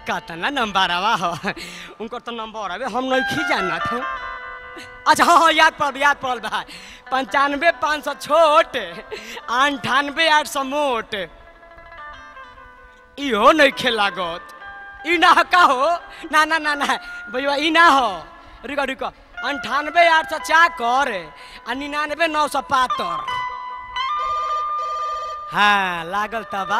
कतना नंबर आवा हो उनकर तो नंबर अबे हम नहीं जानत हैं अच्छा हाँ हाँ याद पड़ल याद पड़ल भाई पंचानवे पाँच सौ छोट अंठानवे आठ सौ मोट इहो नहीं खेलागत ई ना का हो ना ना ना ना भैया ई ना हो रुको रुको अंठानवे आठ सौ चाकर आ निन्यानवे नौ सौ पातर हाँ लागल तबा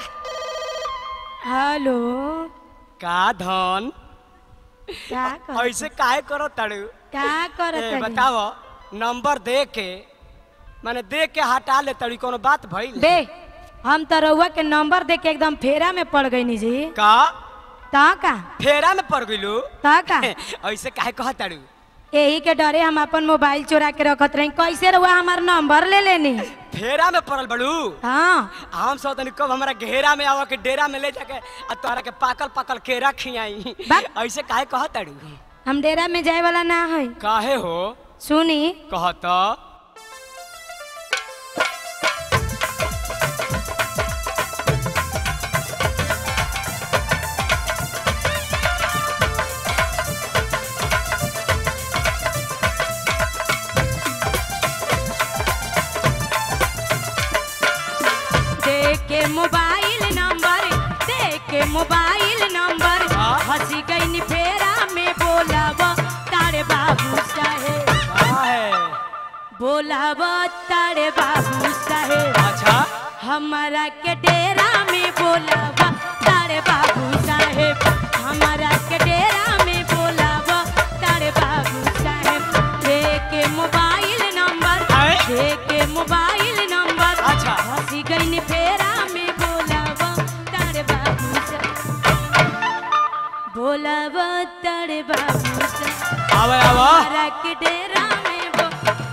हेलो का धन क्या कर ऐसे काहे करो तड़ू क्या करत ए, हनी? बताओ नंबर दे के माने दे के हटा ले तड़ी कोनो बात भइल बे हम तो रउआ के नंबर दे के एकदम फेरा में पड़ गई जी का ता का फेरा में पड़ गइलू ता का ऐसे काहे कह तड़ू यही के डरे हम अपन मोबाइल चुरा के रखत रही कैसे रउआ हमार नंबर ले लेनी फेरा में पड़ल बड़ू हाँ हम सब तनी कब हमारा घेरा में आवा के डेरा में ले जाके आ तोहरा के पाकल पाकल केरा खियाई बा- ऐसे काहे कह तड़ू हम डेरा में जाए वाला ना है काहे हो सुनी कहत दे के मोबाइल नंबर दे के मोबाइल नंबर हाँ? हंसी गई फेरा में बोलब तारे बाबू साहेब काहे बोलब तारे बाबू साहेब अच्छा हमारा के डेरा में बोलब तारे बाबू साहेब हमारा के डेरा में बोलब तारे बाबू साहेब दे के मोबाइल नंबर आए? दे के मोबाइल नंबर अच्छा। हंसी गई फेरा में बोलब तारे बाबू साहेब बोलब तारे बाबू साहेब आवे आवा हमारा के डेरा में बो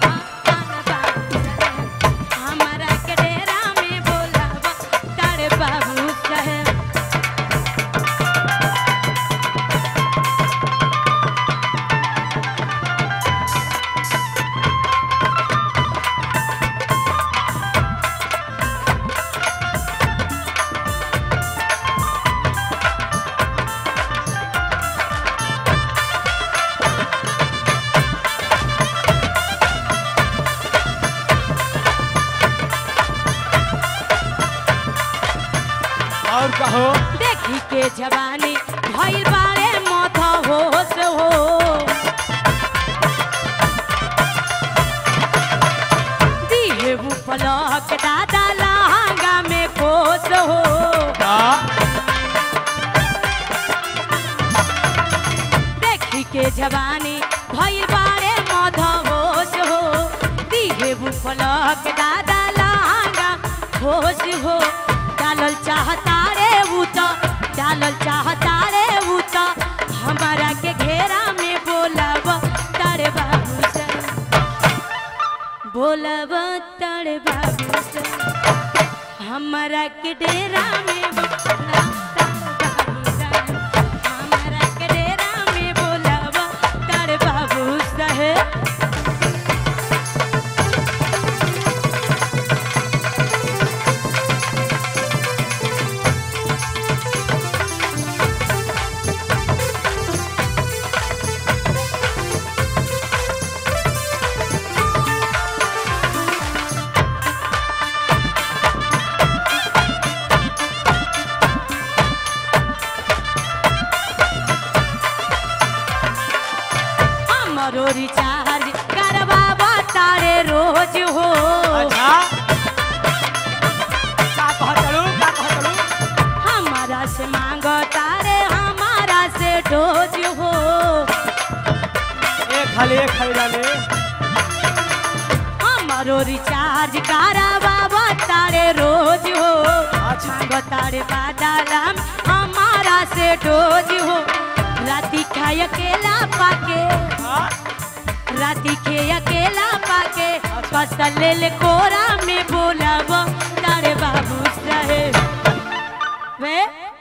हमारा के डेरा में बोलब तारे बाबू साहेब और कहो देखी के जवानी भइल बारे मत होश हो दिहे पलक दादा लहंगा में खोस हो का देखी के जवानी भइल बारे मध होश हो दिहे पलक दादा लहंगा होश हो डालल चाहता रे ऊ तो डालल चाहता रे ऊ तो हमारा के घेरा में बोलब तारे बाबू से बोलब तारे बाबू से हमारा के डेरा में बोलब तारे बाबू से हमारा के डेरा में बोलब तारे बाबू साहेब हमरो रिचार्ज करवावा तारे रोज हो अच्छा का कहतलू का कहतलू हमारा से मांगो तारे हमारा से डोज हो एक खाली एक खाली डाले हमारो रिचार्ज करवावा तारे रोज हो अच्छा। मांगो तारे बादाम हमारा से डोज हो राती खाए अकेला पाके हाँ? राती खे अकेला पाके फसल ले ले कोरा में बोलब तारे बाबू साहेब वे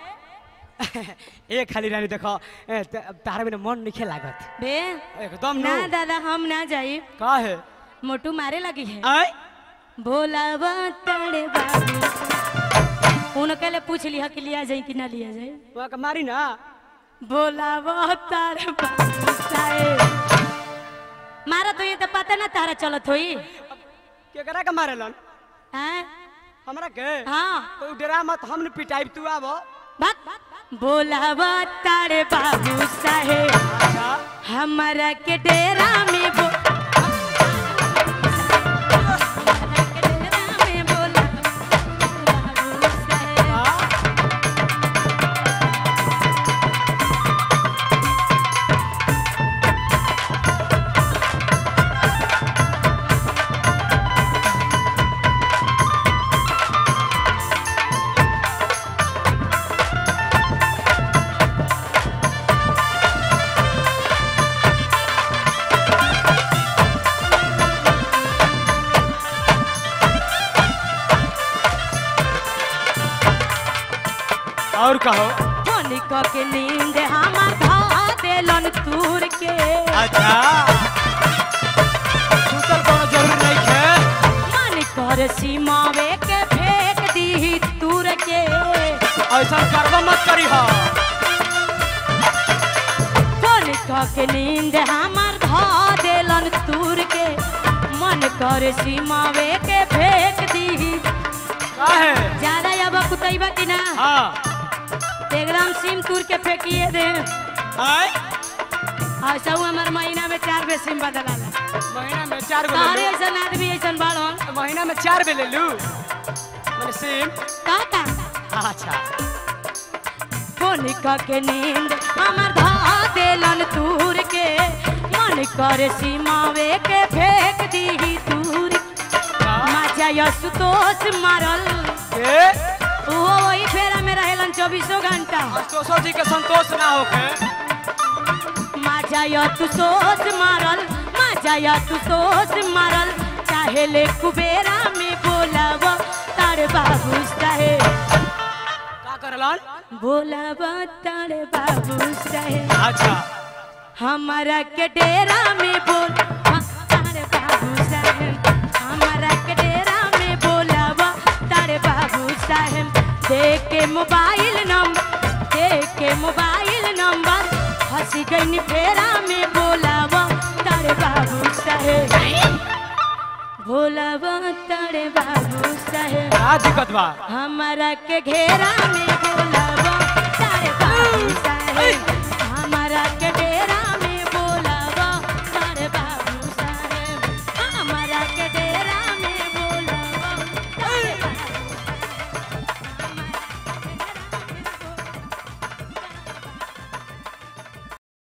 एक खाली रानी देखो ए, त- तारा बिना मन नहीं लागत बे एकदम ना नो दादा हम ना जाई का है मोटू मारे लगी है आय बोलब तारे बाबू उनके लिए पूछ लिया कि लिया जाए कि ना लिया जाए वहाँ के मारी ना बोला वो तार बाबू साहेब मारा तो ये तो पता ना तारा चलत होई केकरा के मारेलन हैं हमरा के हाँ तो डरा मत हम न पिटाई तू आब बात बोला वो तारे बाबू साहेब अच्छा हमारा के डेरा में बो हमारा के डेरा में बोला बाबू साहेब हाँ और कहो धनिक के नींद हमार धा देलन तूर के अच्छा सुतल कोनो जरूरी नहीं है मन कर सीमावे के फेंक दी तूर के ऐसा करबा मत करी हो धनिक के नींद हमार धा देलन तूर के मन कर सीमावे के फेंक दी काहे ज्यादा अब कुतैबा कि ना हाँ एकदम सिम तूर के फेंकिए दे आय ऐसा हमार महीना में चार बे सिम बदलाला महीना में चार गो सारे ले लू। ऐसा आदमी ऐसा बाड़न महीना में चार बे ले लू मैंने सिम का का अच्छा कोनिका के नींद हमर धा देलन तूर के मन कर सीमावे के फेंक दी तूर मजा यसुतोष मारल के वो वही फेरा में रहेलन चौबीसों घंटा संतोषो जी के संतोष ना होके मजा यसुतोष मारल मजा यसुतोष मारल चाहे ले कुबेरा में बोलाव तार बाबू साहेब का करलन बोलाव तार बाबू साहेब अच्छा हमारा के डेरा में बोल तारे बाबू साहेब हमारा के डेरा में बोलावा तारे बाबू साहेब दे के मोबाइल नंबर दे के मोबाइल नंबर हंसी गई फेरा में बोलावा तारे बाबू साहेब भोलावा तारे बाबू साहेब का दिक्कत बा हमारा के घेरा में बोलावा तारे बाबू साहेब